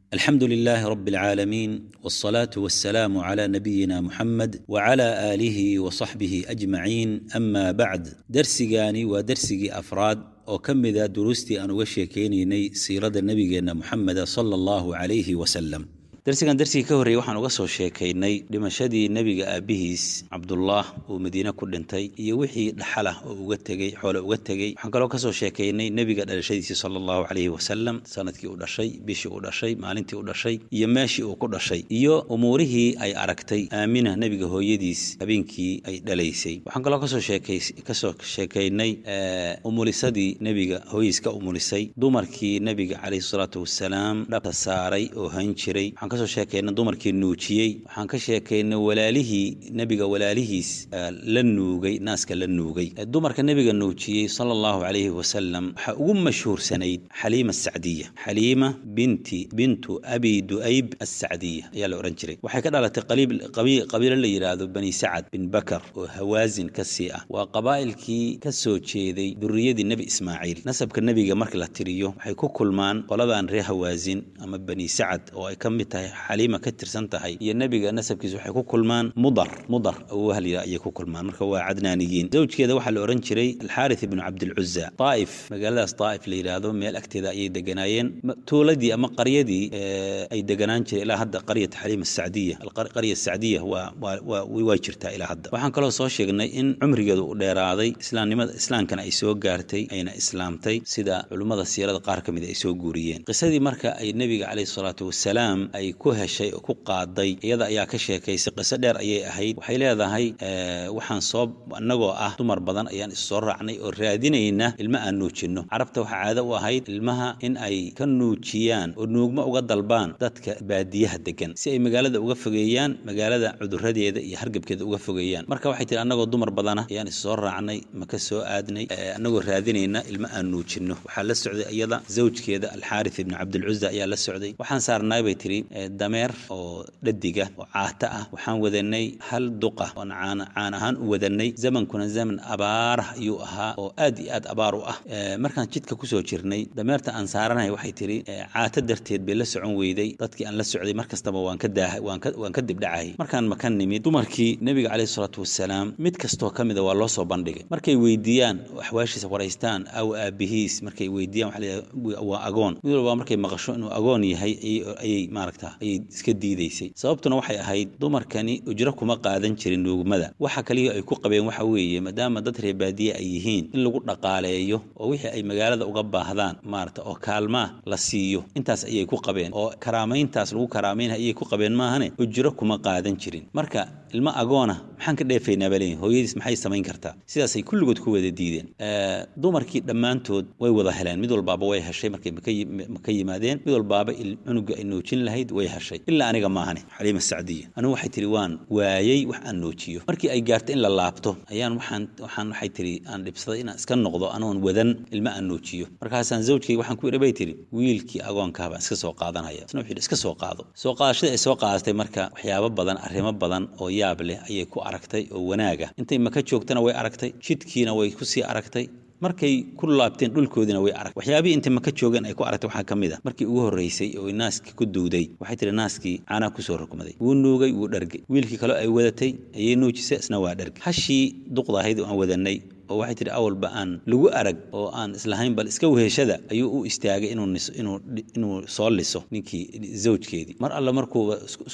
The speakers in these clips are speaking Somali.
الحمد لله رب العالمين والصلاة والسلام على نبينا محمد وعلى آله وصحبه أجمعين أما بعد درسيغاني ودرسيغي أفراد oo ka mid a duruustii aan uga sheekaynaynay siirada nebigeenna moxameda sala allahu calayhi wasalam darsigan darsigii ka horreeyey waxaan uga soo sheekaynay dhimashadii nebiga aabbihiis cabdullah uu madiine ku dhintay iyo wixii dhaxalah oo uga tegey xoole uga tegey waxaan kaloo kasoo sheekaynay nebiga dhalashadiisii sala allahu calayhi wasalam sanadkii u dhashay bishii u dhashay maalintii u dhashay iyo meeshii uu ku dhashay iyo umuurihii ay aragtay aamina nebiga hooyadiis habeenkii ay dhalaysay waxaan kaloo kasoo sheekasoo sheekaynay umulisadii nebiga hooyadiis ka umulisay dumarkii nebiga calayhi salaatu wasalaam dhabta saaray oo han jiray waxaan kasoo sheekaynay dumarkii nuujiyey waxaan ka sheekaynay walaalihii nebiga walaalihiis la nuugay naaska la nuugay dumarka nebiga nuujiyey sala allahu calayhi wasalam waxaa ugu mashhuursanayd xaliima asacdiya xaliima binti bintu abi du'ayb assacdiya ayaa la odhan jiray waxay ka dhalatay qabiilo la yidhaahdo bani sacad bin bakar oo hawaasin ka sii ah waa qabaa'ilkii ka soo jeeday duriyadii nebi ismaaciil nasabka nebiga marka la tiriyo waxay ku kulmaan qoladan reer hawaasin ama bani sacad oo ay ka mid tahay xaliima ka tirsan tahay iyo nebiga nasabkiisa waxay ku kulmaan mudar mudar awahliya ayay ku kulmaan marka waa cadnaaniyiin zawjkeeda waxaa la odhan jiray alxaarith ibnu cabdilcuza daa'if magaaladaas daa'if la yidhaahdo meel agteeda ayay deganaayeen tuuladii ama qaryadii ay deganaan jiray ilaa hadda qaryat xaliima asacdiya qarya sacdiya waa waa waa jirtaa ilaa hadda waxaan kaloo soo sheegnay in cumrigeedu u dheeraaday islaamnimada islaamkana ay soo gaartay ayna islaamtay sida culummada siirada qaar ka mid ay soo guuriyeen qisadii marka ay nebiga calayhi salaatu wasalaam ay ku heshay oo ku qaaday iyada ayaa ka sheekaysay qiso dheer ayay ahayd waxay leedahay waxaan soo annagoo ah dumar badan ayaan issoo raacnay oo raadinayna ilma aan nuujinno carabta waxaa caado u ahayd ilmaha in ay ka nuujiyaan oo nuugmo uga dalbaan dadka baadiyaha degan si ay magaalada uga fogeeyaan magaalada cuduradeeda iyo hargabkeeda uga fogeeyaan marka waxay tihi annagoo dumar badana ayaan issoo raacnay maka soo aadnay annagoo raadinayna ilma aan nuujinno waxaa la socday iyada zawjkeeda alxaarith ibni cabdilcuza ayaa la socday waxaan saarnaay bay tihi dameer oo dhadiga oo caata ah waxaan wadanay hal duqa oon caan caan ahaan u wadanay zamankuna zaman abaarah ayuu ahaa oo aad iyo aad abaar u ah markaan jidka kusoo jirnay dameerta aan saaranahay waxay tihi caata darteed bay la socon weyday dadkii aan la socday mar kastaba waan ka daahay waan ka waan ka dibdhacay markaan maka nimid dumarkii nebiga calayhi salaatu wasalaam mid kastoo ka mida waa loo soo bandhigay markay weydiiyaan axwaashiisa waraystaan aw aabihiis markay weydiiyaan waxa la waa agoon mid walba markay maqasho inuu agoon yahay ayay maaragta ayay iska diidaysay sababtuna waxay ahayd dumarkani ujro kuma qaadan jirin nuugmada waxa kaliya ay ku qabeen waxa weeye maadaama dad reebaadiye ay yihiin in lagu dhaqaaleeyo oo wixii ay magaalada uga baahdaan maarata oo kaalmaa la siiyo intaas ayay ku qabeen oo karaamayntaas lagu karaamaynaya ayay ku qabeen maahane ujro kuma qaadan jirin marka ilmo agoona maxaan ka dheefaynaa baa leeyihin hooyadiis maxay samayn kartaa sidaasay kulligood ku wada diideen dumarkii dhammaantood way wada heleen mid walbaaba way heshay markay maka yimaadeen mid walbaaba cunuga ay nuujin lahayd way heshay ilaa aniga maahane xaliima sacdiya anigu waxay tihi waan waayey wax aan nuujiyo markii ay gaartay in la laabto ayaan waxaan waxaan waxay tihi aan dhibsaday inaan iska noqdo anoon wadan ilma aan nuujiyo markaasaan zawjkayga waxaan ku idhi bay tihi wiilkii agoonkaha baan iska soo qaadanaya isna wuxuu iska soo qaado soo qaadashada ay soo qaadatay marka waxyaabo badan arrimo badan oo yaab leh ayay ku aragtay oo wanaaga intay maka joogtana way aragtay jidkiina way kusii aragtay markay ku laabteen dhulkoodiina way arag waxyaabihii intay maka joogeen ay ku aragtay waxaa ka mid a markii ugu horraysay oo naaskii ku duuday waxay tihi naaskii caanaa kusoo rogmaday wuu nuugay wuu dhargay wiilkii kaleo ay wadatay ayay nuujisay isna waa dhargay hashii duqda ahayd oo aan wadanay oo waxay tihi awalba aan lagu arag oo aan islahayn bal iska weheshada ayuu u istaagay inuu inuu inuu soo liso ninkii zawjkeedii mar alle markuuba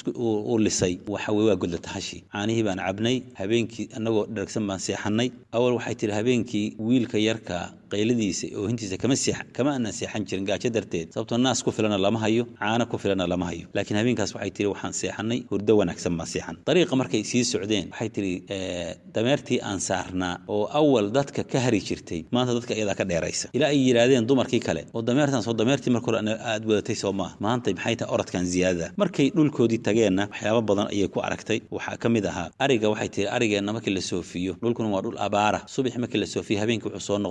uu lisay waxa weye waa godlata hashii caanihii baan cabnay habeenkii annagoo dharagsan baan seexanay awal waxay tihi habeenkii wiilka yarka qayladiisa oo hintiisa kama seex kama aanan seexan jirin gaajo darteed sababtoo naas ku filana lama hayo caano ku filana lama hayo laakiin habeenkaas waxay tihi waxaan seexanay hurdo wanaagsan baan seexan dariiqa markay sii socdeen waxay tihi dameertii aan saarnaa oo awal dadka ka hari jirtay maanta dadka iyadaa ka dheeraysa ilaa ay yidhaahdeen dumarkii kale oo dameertan soo dameertii marka hore aad wadatay soo maaha maanta maxay tahay orodkan ziyaadada markay dhulkoodii tageenna waxyaabo badan ayay ku aragtay waxaa ka mid ahaa ariga waxay tihi arigeenna markii la soofiyo dhulkuna waa dhul abaara subaxi markii la soofiyo habeenkii wuxuu soo noqdaa isagoo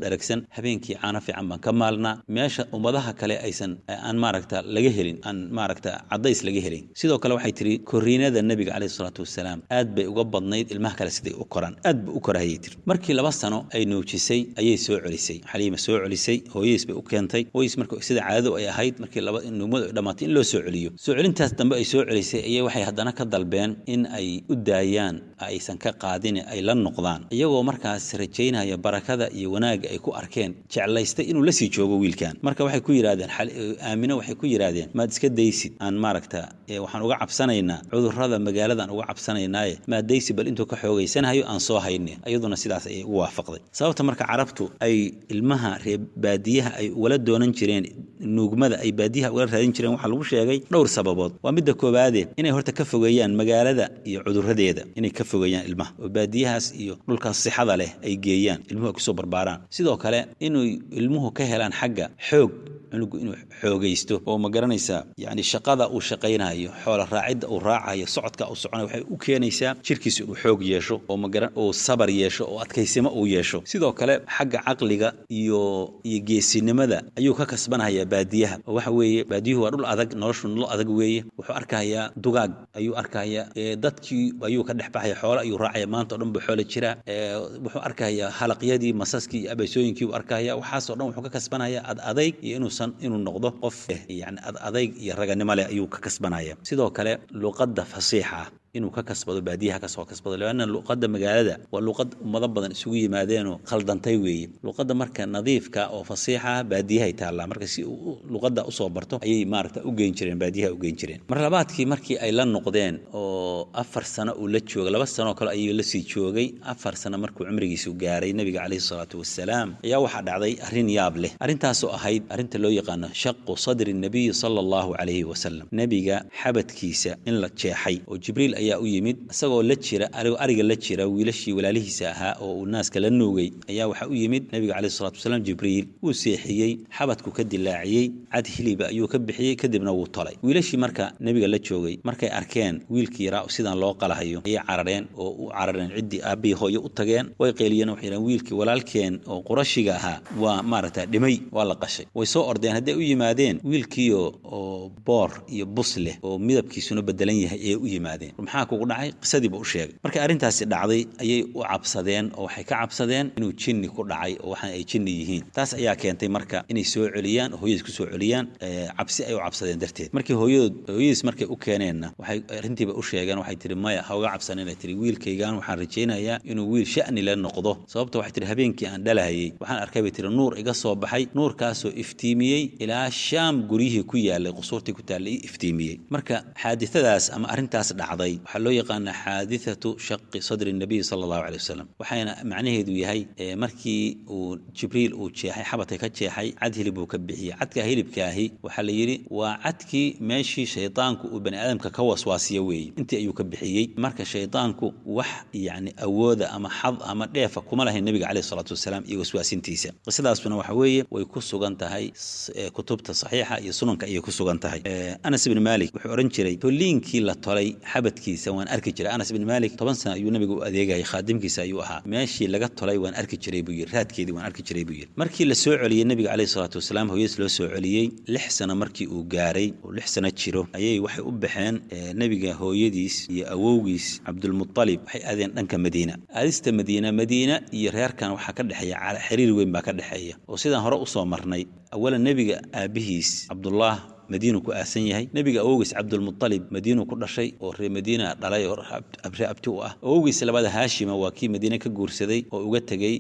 dharagsan habeenkii caano fiican baan ka maalnaa meesha ummadaha kale aysan aan maaragta laga helin aan maaragta cadays laga helin sidoo kale waxay tiri koriinada nebiga caleyhi salaatu wasalaam aad bay uga badnayd ilmaha kale siday u koraan aad ba u korahayay tiri markii laba sano ay nuujisay ayay soo celisay xaliima soo celisay hooyadiis bay u keentay hooyadiis marka sida caadadu ay ahayd markii laba nuugmadu ay dhammaatay in loo soo celiyo soo celintaas dambe ay soo celisay ayay waxay haddana ka dalbeen in ay u daayaan aysan ka qaadin ay la noqdaan iyagoo markaas rajaynaya barakada iyo wanaagga ay ku arkeen jeclaystay inuu la sii joogo wiilkan marka waxay ku yidhahdeen aamino waxay ku yidhaahdeen maad iska daysid aan maaragta waxaan uga cabsanaynaa cudurrada magaaladan uga cabsanaynaaye maad daysid bal intuu ka xoogaysanahayo aan soo hayne iyaduna sidaas ayay ugu waafaqday sababta marka carabtu ay ilmaha reer baadiyaha ay ugala doonan jireen nuugmada ay baadiyaha ugala raadin jireen waxaa lagu sheegay dhowr sababood waa midda koowaade inay horta ka fogeeyaan magaalada iyo cudurradeeda inay ka fogeeyaan ilmaha oo baadiyahaas iyo dhulkaas sixada leh ay geeyaan ilmuhu ay kusoo barbaaraan sidoo kale inay ilmuhu ka helaan xagga xoog cunugu inuu xoogaysto oo ma garanaysaa yani shaqada uu shaqaynayo xoola raacidda uu raacayo socodka uu soconayo waxay u keenaysaa jirkiisu inuu xoog yeesho oo magara uu sabar yeesho oo adkaysimo uu yeesho sidoo kale xagga caqliga iyo iyo geesinimada ayuu ka kasbanayaa baadiyaha oo waxa weeye baadiyuhu waa dhul adag noloshu nolol adag weeye wuxuu arkayaa dugaag ayuu arkayaa dadkii ayuu ka dhex baxaya xoolo ayuu raacaya maanta o dhan buu xoolo jira wuxuu arkayaa halaqyadii masaskii iyo abaysooyinkii uu arkaya waxaasoo dhan wuxuu ka kasbanayaa ad adayg iyo inuusan inuu noqdo qof yani ad adayg iyo raganimo leh ayuu ka kasbanaya sidoo kale luqadda fasiixa ah inuu ka kasbado baadiyaha kasoo kasbado leanna luqadda magaalada waa luqad ummado badan isugu yimaadeenoo khaldantay weeye luqadda marka nadiifka oo fasiixa baadiyahay taallaa marka si uu luqadda usoo barto ayay maaragta u geyn jireen baadiyaha u geyn jireen mar labaadkii markii ay la noqdeen oo afar sano uu la joogay laba sanoo kale ayuu la sii joogay afar sano markuu cumrigiisu gaaray nebiga caleyhi salaatu wasalaam ayaa waxaa dhacday arrin yaab leh arrintaasoo ahayd arrinta loo yaqaano shaqu sadri nabiyi sala allahu calayhi wasalam nebiga xabadkiisa in la jeexay oo jibriil ayaa u yimid isagoo la jira ariga la jira wiilashii walaalihiisa ahaa oo uu naaska la nuugay ayaa waxaa u yimid nebiga caleyhi salatu wasalaam jibriil wuu seexiyey xabadku ka dilaaciyey cad hiliba ayuu ka bixiyey kadibna wuu tolay wiilashii marka nebiga la joogay markay arkeen wiilkii yaraa sidaan loo qalahayo ayay carareen oo u carareen ciddii aabbihii hooye u tageen way qeyliyeen waxay yidhahen wiilkii walaalkeen oo qurashiga ahaa waa maaragta dhimay waa la qashay way soo ordeen hadday u yimaadeen wiilkiio oo boor iyo bus leh oo midabkiisuna bedelan yahay ayay u yimaadeen maxaa kugu dhacay qisadiiba u sheegay markay arrintaasi dhacday ayay u cabsadeen oo waxay ka cabsadeen inuu jinni ku dhacay oo waxaan ay jinni yihiin taas ayaa keentay marka inay soo celiyaan oo hooyadiis ku soo celiyaan cabsi ay u cabsadeen darteed markii hooyadood hooyadiis markay u keeneenna waxay arrintiiba u sheegeen waxay tihi maya ha uga cabsanina tihi wiilkaygaan waxaan rajaynayaa inuu wiil sha'ni la noqdo sababta waxay tihi habeenkii aan dhalahayey waxaan arkay bay tihi nuur iga soo baxay nuurkaasoo iftiimiyey ilaa shaam guryihii ku yaalay qusuurtii ku taallay iftiimiyey marka xaadithadaas ama arrintaas dhacday waxaa loo yaqaanaa xaadithatu shaqi sadri nabiy sala allahu caley wasalam waxayna macnaheedu yahay markii uu jibriil uu jeexay xabadka ka jeexay cad hilib uu ka bixiyey cadka hilibkaahi waxaa la yidhi waa cadkii meeshii shaydaanku uu bani aadamka ka waswaasiyo weeye intii ayuu ka bixiyey marka shaydaanku wax yacni awooda ama xad ama dheefa kuma lahayn nebiga caleyhi salaatu wasalaam iyo waswaasintiisa qisadaasuna waxa weeye way ku sugan tahay kutubta saxiixa iyo sunanka ayay ku sugan tahay anas ibni maalik wuxuu odhan jiray toliinkii la tolay xabadkiisa waan arki jiray anas ibni maalik toban sana ayuu nabiga u adeegayay khaadimkiisa ayuu ahaa meeshii laga tolay waan arki jiray buu yidhi raadkeedii waan arki jiray buu yidhi markii la soo celiyey nebiga caleyhi salaatu wasalaam hooyadiis loo soo celiyey lix sano markii uu gaaray oo lix sano jiro ayay waxay u baxeen nebiga hooyadiis iyo awowgiis cabdulmutalib waxay aadeen dhanka madiina aadista madiina madiina iyo reerkan waxaa ka dhexeeya xiriir weyn baa ka dhexeeya oo sidaan hore usoo marnay awalan nebiga aabbihiis cabdullah madiinu ku aasan yahay nebiga awowgiis cabdulmualib madiinu ku dhashay oo reer madiina dhalay oo ree abti u ah awowgiis labada haashima waa kii madiine ka guursaday oo uga tegey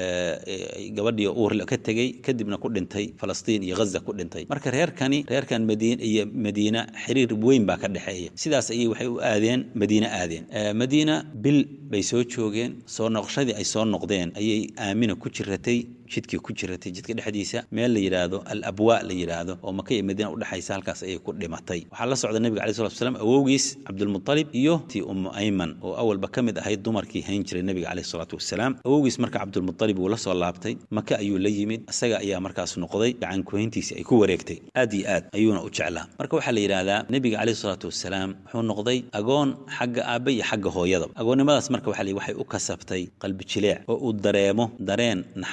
gabadhii uurle ka tegey kadibna ku dhintay falastiin iyo ghaza ku dhintay marka reerkani reerkan madiin iyo madiina xiriir weyn baa ka dhexeeya sidaas ayay waxay u aadeen madiine aadeen madiina bil bay soo joogeen soo noqoshadii ay soo noqdeen ayay aamina ku jiratay jidkii ku jiratay jidka dhexdiisa meel la yidhaahdo al abwa la yidhaahdo oo maka iyo madiina udhexaysa halkaas ayay ku dhimatay waxaa la socda nebiga alai salatu slam awowgiis cabdulmutalib iyo tii ummu ayman oo awalba ka mid ahayd dumarkii hayn jiray nebiga caleyhi salaatu wasalaam awowgiis marka cabdulmutalib wuu la soo laabtay maka ayuu la yimid isaga ayaa markaas noqday gacan kuhayntiisii ay ku wareegtay aad iyo aad ayuuna u jeclaa marka waxaa la yidhaahdaa nebiga caleyhi salaatu wasalaam wuxuu noqday agoon xagga aabbe iyo xagga hooyadaba agoonnimadaas marka waxa waxay u kasabtay qalbi jileec oo uu dareemo dareen naxariis uu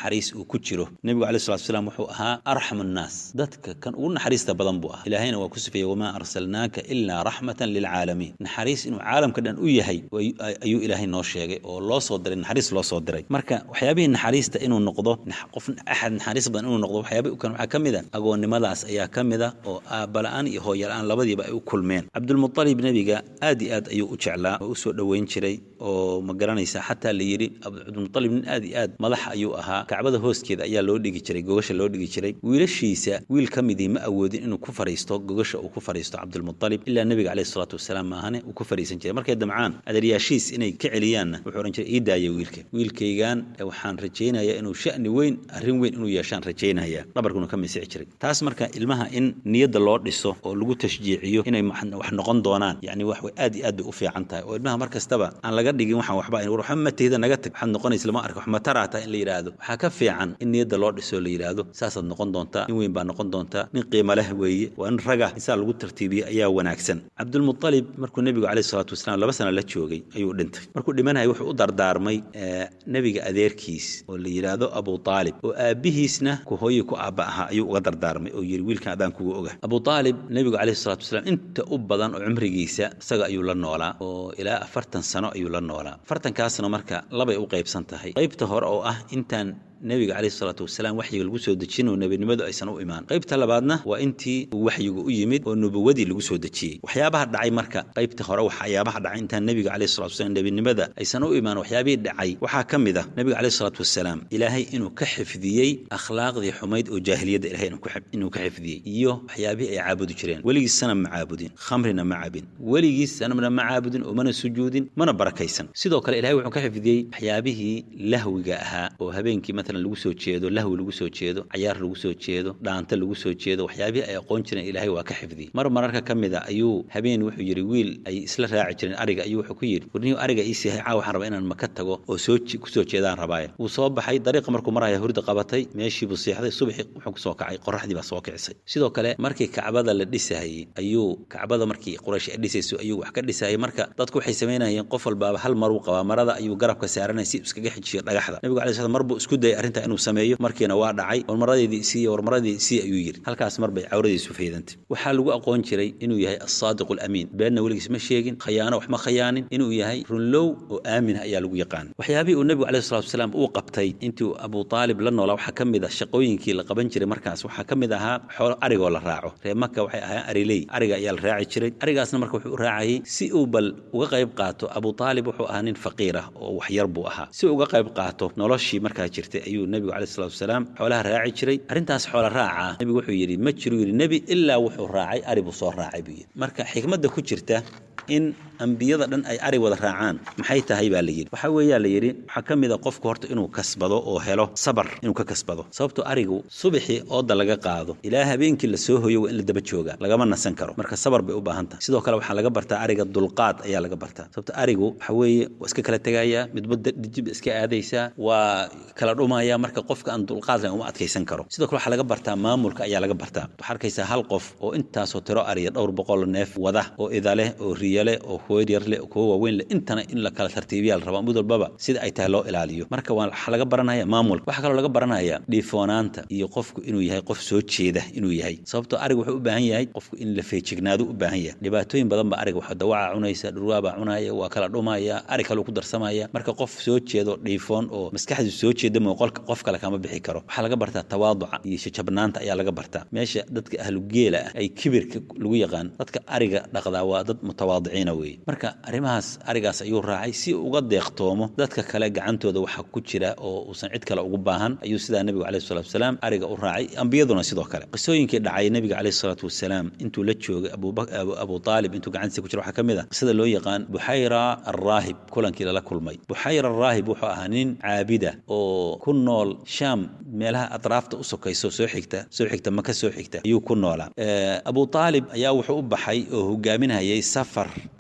ku jiro nebigu caleyh salatu wasalaam wuxuu ahaa arxam annaas dadka kan ugu naxariista badan buu ahaa ilaahayna waa ku sifeeyey wamaa arsalnaaka ilaa raxmatan lilcaalamiin naxariis inuu caalamka dhan u yahay ayuu ilaahay noo sheegay oo loo soo diray naxariis loo soo diray marka waxyaabihii naxariista inuu noqdo qof axad naxariis badan inuu noqdo waxyaabihi kan waxaa ka mid a agoonnimadaas ayaa ka mid a oo aabala-aan iyo hooyala-aan labadiiba ay u kulmeen cabdulmutalib nebiga aad iyo aad ayuu u jeclaa oo u soo dhoweyn jiray oo ma garanaysa xataa la yidhi cabdulmutalib nin aad iyo aad madax ayuu ahaa kacbada hooskeeda ayaa loo dhigi jiray gogasha loo dhigi jiray wiilashiisa wiil ka midii ma awoodin inuu ku fariisto gogasha uu ku fariisto cabdulmutalib ilaa nebiga caleyhi salaatu wasalaam maahane uu ku fariisan jiray markay damcaan adeeryaashiis inay ka celiyaanna wuxuu odhan jiray ii daaya wiilka wiilkaygan waxaan rajaynayaa inuu sha'ni weyn arrin weyn inuu yeeshaan rajaynaya dhabarkuna ka masici jiray taas marka ilmaha in niyadda loo dhiso oo lagu tashjiiciyo inay wax noqon doonaan yacni wax way aad iyo aad bay u fiican tahay oo ilmaha mar kastaba aan laga dhigin waxaan waxba war waxba ma tehida naga tag waxaad noqonaysa lama arka wax ma taraataa in la yidhaahdo waxaa ka fiican in niyadda loo dhiso la yidhaahdo saasaad noqon doontaa nin weyn baa noqon doontaa nin qiimo leh weeye waa in raga insaa lagu tartiibiyo ayaa wanaagsan cabdulmutalib markuu nebigu caleyhi salaatu wasalaam laba sana la joogay ayuu dhintay markuu dhimanaya wuxuu u dardaarmay nebiga adeerkiis oo la yidhaahdo abu aalib oo aabbihiisna ku hooyi ku aabba ahaa ayuu uga dardaarmay oo yidhi wiilkan adaan kugu oga abu aalib nebigu caleyhi salatu wasalaam inta u badan oo cumrigiisa isaga ayuu la noolaa oo ilaa afartan sano ayuu la noolaa afartankaasna marka labay u qaybsan tahay qaybta hore oo ah intaan nebiga caleyhi salaatu wasalaam waxyiga lagu soo dejin oo nebinimadu aysan u imaan qaybta labaadna waa intii uu waxyigu u yimid oo nubuwadii lagu soo dejiyey waxyaabaha dhacay marka qaybta hore waxyaabaha dhacay intaan nebiga caleyhi salatu wasalaam nebinimada aysan u imaan waxyaabihii dhacay waxaa ka mid ah nebiga caleyhi salaatu wasalaam ilaahay inuu ka xifdiyey akhlaaqdii xumayd oo jaahiliyadda ilahay inuu ka xifdiyey iyo waxyaabihii ay caabudi jireen weligiis sanam ma caabudin khamrina ma cabin weligiis sanamna ma caabudin oo mana sujuudin mana barakaysan sidoo kale ilahay wuxuu ka xifdiyey waxyaabihii lahwiga ahaa oo habeenkii lagu soo jeedo lahwi lagu soo jeedo cayaar lagu soo jeedo dhaanta lagu soo jeedo waxyaabihii ay aqoon jireen ilaahay waa ka xifdiyey mar mararka ka mid a ayuu habeen wuxuu yidhi wiil ay isla raaci jireen ariga ayuu wuxuu ku yidhi warniyu ariga ii siihay caa waxaan rabaa inaan maka tago oo soo kusoo jeedaan rabaaye wuu soo baxay dariiqa markuu maraya hurda qabatay meeshiibuu seexday subaxii wuxuu kusoo kacay qoraxdii baa soo kicisay sidoo kale markii kacbada la dhisahayey ayuu kacbada markii quraysh ay dhisayso ayuu wax ka dhisahayay marka dadku waxay samaynayeen qof walbaaba hal maruu qabaa marada ayuu garabka saaranay si iskaga xijiyo dhagaxda nabigu alay slam mar buu isku dayay arrintaa inuu sameeyo markiina waa dhacay warmaradeedii isii warmaradii isii ayuu yidhi halkaas mar bay cawradiisu faydantay waxaa lagu aqoon jiray inuu yahay assaadiqu alamiin beenna weligiis ma sheegin khayaano wax ma khayaanin inuu yahay runlow oo aaminah ayaa lagu yaqaan waxyaabihii uu nebigu caleyhi salatu wasalaam uu qabtay intuu abu aalib la noolaa waxaa ka mid ah shaqooyinkii la qaban jiray markaas waxaa ka mid ahaa xoolo arigoo la raaco reer maka waxay ahaayeen ariley ariga ayaa la raaci jiray arigaasna marka wuxuu u raacayay si uu bal uga qayb qaato abu aalib wuxuu ahaa nin faqiir ah oo waxyar buu ahaa si uu uga qayb qaato noloshii markaa jirtay ayuu nebigu caleyhi salatu wasalaam xoolaha raaci jiray arrintaas xoola raaca nebigu wuxuu yidhi ma jiru yidhi nebi ilaa wuxuu raacay ari buu soo raacay buu yidhi marka xikmadda ku jirta in ambiyada dhan ay ari wada raacaan maxay tahay baa la yidhi waxaa weeyaa la yidhi waxaa ka mid a qofku horta inuu kasbado oo helo sabar inuu ka kasbado sababto arigu subaxii ooda laga qaado ilaa habeenkii la soo hoyo waa in la daba jooga lagama nasan karo marka sabar bay u baahan tahay sidoo kale waxaa laga bartaa ariga dulqaad ayaa laga bartaa sababto arigu waxa weeye waa iska kala tegayaa midba dijib iska aadaysaa waa kala dhumaya marka qofka aan dulqaad lahayn uma adkaysan karo sidoo kale waxaa laga bartaa maamulka ayaa laga bartaa waxaa arkaysaa hal qof oo intaasoo tiro ariya dhowr boqol neef wada oo ida leh oo riya leh oo hooyad yar leh oo kuwo waaweyn leh intana in la kala tartiibiyaa la rabaa mid walbaba sida ay tahay loo ilaaliyo marka waa waxaa laga baranaya maamulka waxaa kaloo laga baranaya dhiifoonaanta iyo qofku inuu yahay qof soo jeeda inuu yahay sababtoo ariga wuxuu u baahan yahay qofku in la feejignaado u baahan yahay dhibaatooyin badan ba ariga waxa dawaaca cunaysa dhurwaabaa cunaya waa kala dhumaya ari kaleu ku darsamaya marka qof soo jeedo dhiifoon oo maskaxdiisu soo jeeda moo qof kale kama bixi karo waxaa laga bartaa tawaaduca iyo shajabnaanta ayaa laga bartaa meesha dadka ahlugeela ah ay kibirka lagu yaqaan dadka ariga dhaqdaa waa dad mutawaadiciina weeye marka arrimahaas arigaas ayuu raacay si uu uga deeqtoomo dadka kale gacantooda waxa ku jira oo uusan cid kale ugu baahan ayuu sidaa nebigu caleyhi salatu wasalaam ariga u raacay ambiyaduna sidoo kale qisooyinkii dhacay nebiga caleyhi salaatu wasalaam intuu la joogay abu aalib intuu gacantiisa ku jira waxaa ka mid ah qisada loo yaqaan buxayra alraahib kulankii lala kulmay buxayra alraahib wuxuu ahaa nin caabida oo ku nool shaam meelaha atraafta u sokayso soo xigta soo xigta maka soo xigta ayuu ku noolaa abu aalib ayaa wuxuu u baxay oo hogaaminayay safar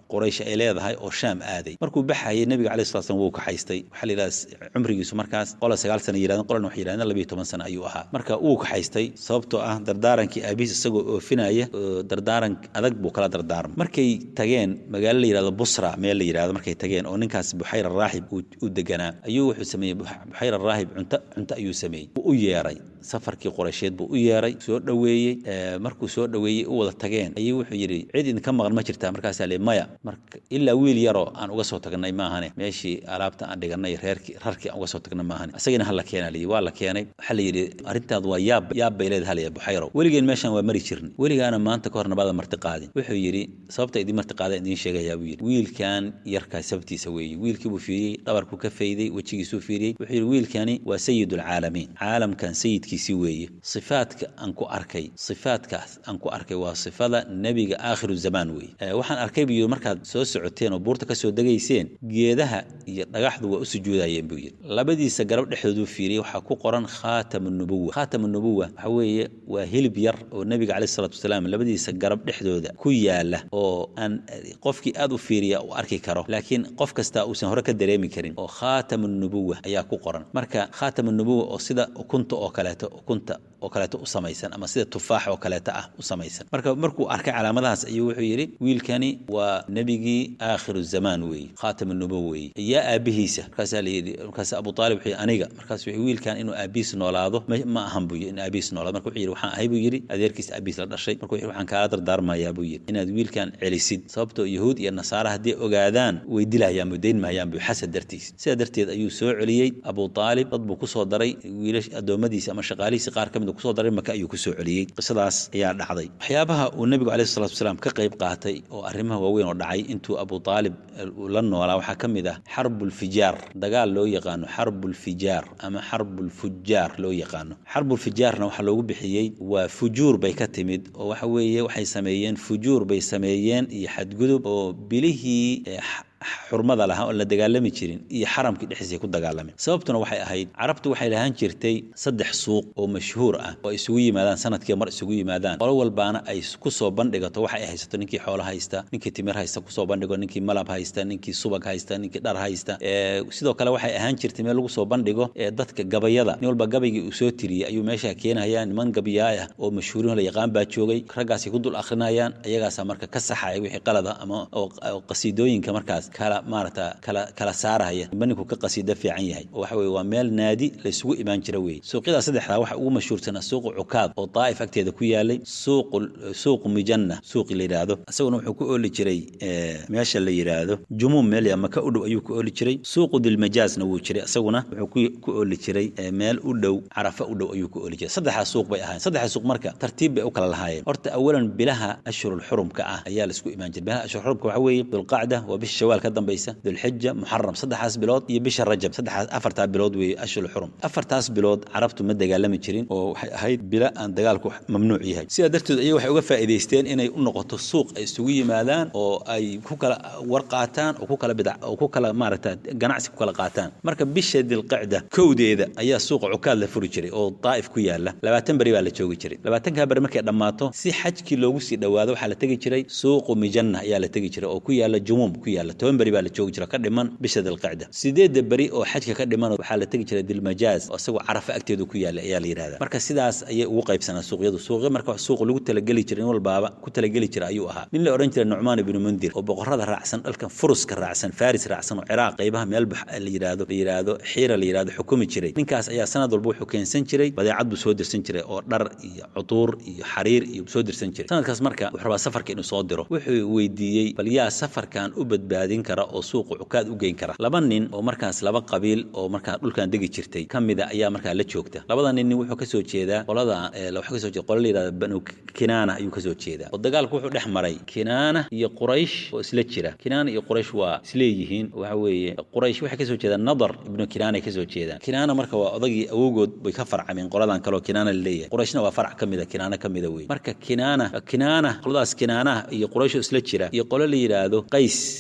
quraysh ay leedahay oo shaam aaday markuu baxayay nebiga calai slat slam wuu kaxaystay waxaa la yidhahda cumrigiisu markaas qola sagaal sana yirahdeen qolana waxay yidhahdeen labiyo toban sana ayuu ahaa marka wuu kaxaystay sababtoo ah dardaarankii aabihiis isagoo oofinaya dardaaran adag buu kala dardaarmay markay tageen magaalo la yidhahdo busra meel la yidhahdo markay tageen oo ninkaas buxayr araahib uu deganaa ayuu wuxuu sameeyey buxayr araahib cunto cunto ayuu sameeyey wuu u yeeray safarkii qoraysheed buu u yeeray soo dhoweeyey markuu soo dhoweeyey u wada tageen ayuu wuxuu yidhi cid idinka maqan ma jirtaa markaasaa le maya marka ilaa wiil yaroo aan uga soo tagnay maahane meeshii alaabta aan dhiganay reerkii rarkii aan uga soo tagnay maahane isagina hala keenaa layidhi waa la keenay waxaa la yidhi arrintaad waa yaab yaab bay leedahay halaya buxayrow weligeen meeshaan waa mari jirnay weligaana maanta ka hor nabaada marti qaadin wuxuu yidhi sababta idin marti qaada idiin sheegayaa buu yidhi wiilkan yarkaa sababtiisa weeye wiilkii buu fiiriyey dhabarku ka fayday wejigiisuu fiiriyey wuxuu yidhi wiilkani waa sayidulcaalamiin caalamkan sayidkiisii weeye sifaadka aan ku arkay sifaadkaas aan ku arkay waa sifada nebiga aakhiru zamaan weeye waxaan arkay buu yidhi markaad soo socoteen oo buurta ka soo degayseen geedaha iyo dhagaxdu waa u sujuudayeen buu yidhi labadiisa garab dhexdooduu fiiriyey waxaa ku qoran khaatamu nubuwa khaatamu nubuwa waxa weeye waa hilib yar oo nebiga caleyh salatu wasalaam labadiisa garab dhexdooda ku yaala oo aan qofkii aad u fiiriya u arki karo laakiin qof kasta uusan hore ka dareemi karin oo khaatamu nubuwa ayaa ku qoran marka khaatamu nubuwa oo sida ukunta oo kaleeto ukunta oo kaleeto u samaysan ama sida tufaax oo kaleeto ah u samaysan marka markuu arkay calaamadahaas ayuu wuxuu yidhi wiilkani waa nebigii aakhiru zamaan weeye khaatam nubuwa weeye yaa aabihiisa markaasaa la yidhi markaas abu aalib wuxuu yidhi aniga markaas wuxuu wiilkan inuu aabihiis noolaado ma ahan buu yidhi in aabihiis noolaado marka wuxuu yidhi waxaan ahay buu yidhi adeerkiis aabihiis la dhashay marka wuxuu waxaan kaala dardaarmayaa buu yidhi inaad wiilkan celisid sababtoo yahuud iyo nasaara haddii ogaadaan way dilayaan way dayn mahayaan buu xasad dartiis sidaa darteed ayuu soo celiyey abu aalib dad buu kusoo daray wiilash addoommadiisa ama shaqaalihiisa qaar ka mid kusoo daray maka ayuu kusoo celiyey qisadaas ayaa dhacday waxyaabaha uu nebigu caleyhi salatu wasalaam ka qayb qaatay oo arrimaha waaweyn oo dhacay intuu abu aalib la noolaa waxaa ka mid ah xarbulfijaar dagaal loo yaqaano xarbulfijaar ama xarbulfujaar loo yaqaano xarbulfijaarna waxaa loogu bixiyey waa fujuur bay ka timid oo waxa weeye waxay sameeyeen fujuur bay sameeyeen iyo xadgudub oo bilihii xurmada lahaa oon la dagaalami jirin iyo xaramkii dhexdiisa ku dagaalameen sababtuna waxay ahayd carabtu waxay lahaan jirtay saddex suuq oo mashhuur ah oo isugu yimaadaan sanadkii mar isugu yimaadaan qolo walbaana ay ku soo bandhigato waxa ay haysato ninkii xoolo haysta ninkii timir haysta kusoo bandhigo ninkii malab haysta ninkii subag haysta ninkii dhar haysta sidoo kale waxay ahaan jirtay meel lagu soo bandhigo ee dadka gabayada nin walba gabaygii uu soo tiriyey ayuu meesha keenaya niman gabiyaay ah oo mashhuurin la yaqaan baa joogay raggaasay ku dul akhrinayaan ayagaasaa marka ka saxaya wixii qalada ama oo qasiidooyinka markaas kala maarata kala kala saaraya nimba ninku ka qasiida fiican yahay oo waxa weye waa meel naadi laysugu imaan jira weye suuqyada saddexdaa waxa ugu mashhuursanaa suuqu cukaad oo daa'if agteeda ku yaalay suuqu suuqu mijanna suuqi la yidhaahdo isaguna wuxuu ku ooli jiray meesha la yidhaahdo jumuum meel ya maka u dhow ayuu ku ooli jiray suuqu dilmajaazna wuu jiray isaguna wuxuu ku ooli jiray meel u dhow carafa u dhow ayuu ku ooli jiray saddexdaa suuq bay ahaayeen saddexdaa suuq marka tartiib bay u kala lahaayeen horta awalan bilaha ashhurul xurumka ah ayaa laisku imaan jiray bilaha ashhur xurumka waxa weeye dulqacda waa bisha shawaal ka dambaysa dulxija muxaram saddexaas bilood iyo bisha rajab saddexaas afartaa bilood weeye ashhur xurum afartaas bilood carabtu ma dagaalami jirin oo waxay ahayd bila aan dagaalku mamnuuc yahay sidaa darteed ayaga waxay uga faa'iidaysteen inay u noqoto suuq ay isugu yimaadaan oo ay ku kala war qaataan oo ku kala bidac oo ku kala maaragta ganacsi ku kala qaataan marka bisha dilqacda kowdeeda ayaa suuqa cukaad la furi jiray oo daa'if ku yaala labaatan beri baa la joogi jiray labaatankaa beri markay dhammaato si xajkii loogu sii dhowaado waxaa la tegi jiray suuqu mijanna ayaa la tegi jiray oo ku yaala jumuum ku yaala toban beri baa la joogi jira ka dhiman bisha dilqacda sideedda beri oo xajka ka dhiman waxaa la tegi jiray dilmajaaz oo isagoo carafa agteedu ku yaala ayaa la yidhahda marka sidaas ayay ugu qaybsanaa suuqyadu suuqyo marka suuq lagu talageli jiray nin walbaaba ku talageli jira ayuu ahaa nin la odhan jiray nucmaan ibnu mundir oo boqorada raacsan dhalkan furuska raacsan faris raacsan oo ciraaq qaybaha meel la yidhaahdo la yidhaahdo xiira la yidhahdo xukumi jiray ninkaas ayaa sanad walba wuxuu keensan jiray badeecad buu soo dirsan jiray oo dhar iyo cutuur iyo xariir iyo soo dirsan jiray sanadkaas marka wuxuu rabaa safarka inuu soo diro wuxuu weydiiyey bal yaa safarkan u badbaadin kara oo suuqa cukaad u geyn kara laba nin oo markaas laba qabiil oo markaa dhulkan degi jirtay ka mida ayaa markaa la joogta labada nin wuxuu kasoo jeedaa qolada wuxuu kasoo jeeda qola la yidhahda banu kinaana ayuu kasoo jeedaa oo dagaalku wuxuu dhex maray kinaana iyo quraysh oo isla jira kinaana iyo quraysh waa isleeyihiin waxa weeye quraysh waxay kasoo jeedaan nadar ibnu kinaana ay kasoo jeedaan kinaana marka waa odagii awowgood bay ka farcameen qoladan kaleo kinaana la leeyahay qurayshna waa farac ka mida kinaana ka mida wey marka kinaana kinaana qoladaas kinaanaha iyo quraysh oo isla jira iyo qolo la yidhaahdo qays qays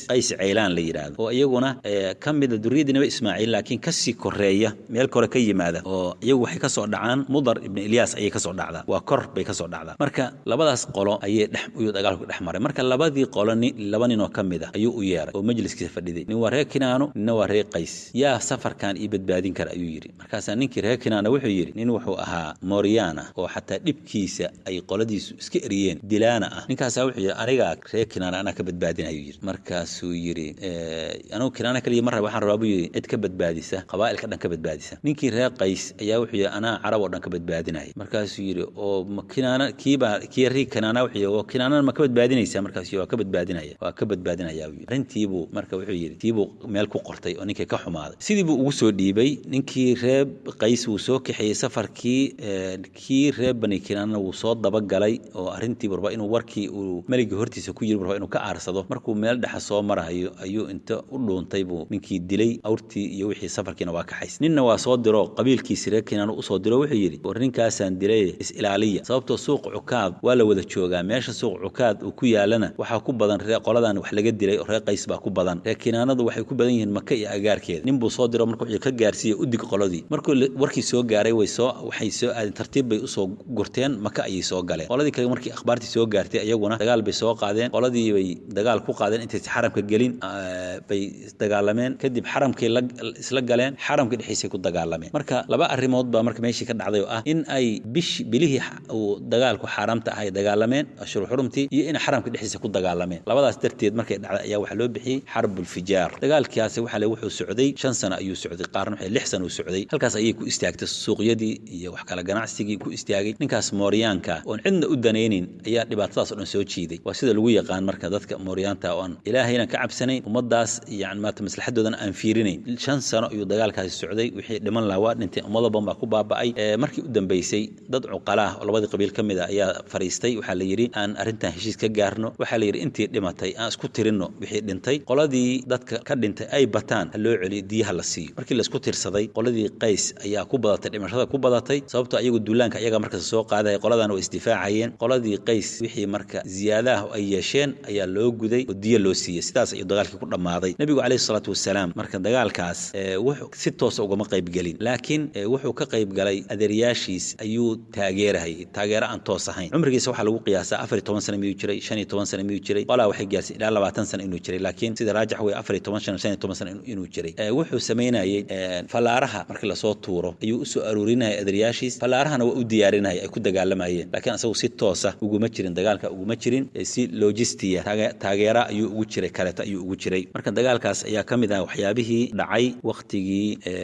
qaylaan la yidhaahdo oo iyaguna ka mida duriyadii nabi ismaaciil laakiin kasii koreeya meel kore ka yimaada oo iyagu waxay kasoo dhacaan mudar ibnu ilyaas ayay kasoo dhacdaa waa kor bay kasoo dhacdaa marka labadaas qolo ayay dhex ayuu dagaalku dhex maray marka labadii qolo ni laba nin oo ka mid a ayuu u yeeray oo majliskiisa fadhiday nin waa reer kinaano ninna waa reer qays yaa safarkan ii badbaadin kara ayuu yidhi markaasaa ninkii reer kinaano wuxuu yidhi nin wuxuu ahaa mooryaana oo xataa dhibkiisa ay qoladiisu iska eriyeen dilaana ah ninkaasaa wuxuu yidhi anigaa reer kinaana anaa ka badbaadin ayuu yidhi markaasuu yidhi anugu kinaana kaliya mar waxaan rabaa buu yidhi cid ka badbaadisa qabaa'ilka dhan ka badbaadisa ninkii reer qays ayaa wuxuu yidhi anaa carab oo dhan ka badbaadinaya markaasuu yidhi oo ma kinaana kiibaa kii rii kinaana wuxuu yidhi oo kinaanana ma ka badbaadinaysaa markaasuu yidhi waa ka badbaadinaya waa ka badbaadinaya buu yidhi arrintiibuu marka wuxuu yidhi tiibuu meel ku qortay oo ninkii ka xumaaday sidii buu ugu soo dhiibay ninkii reer qays wuu soo kaxeeyey safarkii kii reer bani kinaanana wuu soo dabagalay oo arrintiibu rabaa inuu warkii uu meligii hortiisa ku yiri rabaa inuu ka aarsado markuu meel dhexa soo marahayo ayuu inta u dhuuntay buu ninkii dilay awrtii iyo wixii safarkiina waa kaxays ninna waa soo diro qabiilkiisi reer kinaana u soo diro wuxuu yidhi war ninkaasaan dilay is ilaaliya sababtoo suuq cukaad waa la wada joogaa meesha suuq cukaad uu ku yaalana waxaa ku badan ree qoladan wax laga dilay oo reer qays baa ku badan reer kinaanadu waxay ku badan yihiin maka iyo agaarkeeda nin buu soo diro marka wuxuu ka gaarsiiya udig qoladii markuu warkii soo gaaray way soo waxay soo aadeen tartiib bay usoo gurteen maka ayay soo galeen qoladii kale markii akhbaartii soo gaartay iyaguna dagaal bay soo qaadeen qoladii bay dagaal ku qaadeen intaysa xaramka gelin bay dagaalameen kadib xaramkay isla galeen xaramka dhexdiisay ku dagaalameen marka laba arrimood baa marka meeshii ka dhacday oo ah in ay bish bilihii uu dagaalku xaaraamta ahay dagaalameen ashur xurumtii iyo in xaramka dhexdiisa ku dagaalameen labadaas darteed markay dhacday ayaa waxaa loo bixiyey xarbulfijaar dagaalkaasi waxaa le wuxuu socday shan sano ayuu socday qaarna waxay lix sano uu socday halkaas ayay ku istaagtay suuqyadii iyo wax kala ganacsigii ku istaagay ninkaas mooryaanka oon cidna u danaynin ayaa dhibaatadaas oo dhan soo jiiday waa sida lagu yaqaan marka dadka mooryaanta oo aan ilaahayna ka cabsanayn ummadaas yani maata maslaxadoodana aan fiirinayn shan sano ayuu dagaalkaasi socday wixii dhiman lahaa waa dhintay ummado badan baa ku baaba'ay markii u dambeysay dad cuqalaah oo labadii qabiil ka mid a ayaa fariistay waxaa la yidhi aan arrintan heshiis ka gaarno waxaa la yidhi intii dhimatay aan isku tirinno wixii dhintay qoladii dadka ka dhintay ay bataan ha loo celiyo diyaha la siiyo markii laisku tirsaday qoladii qays ayaa ku badatay dhimashada ku badatay sababtoo ayagu duulaanka iyaga markas soo qaadaya qoladana way isdifaacayeen qoladii qays wixii marka ziyaadaha ay yeesheen ayaa loo guday oo diya loo siiyey sidaas ayuu dagaalkii ku dhammaaday nebigu calayhi salaatu wasalaam marka dagaalkaas wuxuu si toosa ugama qaybgelin laakiin wuxuu ka qayb galay adeeryaashiis ayuu taageerahayay taageero aan toos ahayn cumrigiisa waxaa lagu qiyaasaa afar iyo toban sano miyuu jiray shan iyo toban sano miyuu jiray qolaa waxay gaarsiin ilaa labaatan sano inuu jiray laakiin sida raajix wey afar iyo toban shan shan iyo toban sano inuu jiray wuxuu samaynayay fallaaraha markii lasoo tuuro ayuu usoo aruurinayay adeeryaashiis fallaarahana waa u diyaarinayay ay ku dagaalamayeen laakiin asagu si toosa uguma jirin dagaalka uguma jirin si logistiya taageera ayuu ugu jiray kaleeto ayuu ugu jiray marka dagaalkaas ayaa ka mid ah waxyaabihii dhacay wakhtigii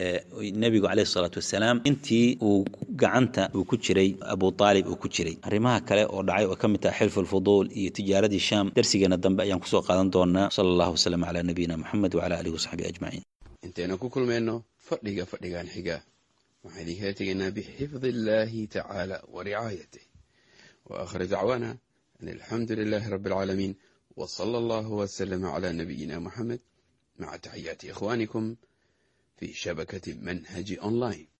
nebigu caleyhi salaatu wasalaam intii uu gacanta uu ku jiray abu aalib uu ku jiray arrimaha kale oo dhacay oo ka mid taha xilfu lfuduul iyo tijaaradii shaam darsigeena dambe ayaan kusoo qaadan doonaa sala allahu wasalam calaa nabiyina moxamed wacala alihi wasaxbihi ajmaciin intaynu ku kulmayno fadhiga fadhigan xiga waxaan idinkaga tegaynaa bixifdi illaahi tacaala wa ricaayatih wa aakhir dacwaana an alxamdu lilaahi rabbi alcaalamiin wa sala allahu wasalama calaa nabiyina moxamed maca taxiyaati ikhwaanikum fi shabakati manhaji online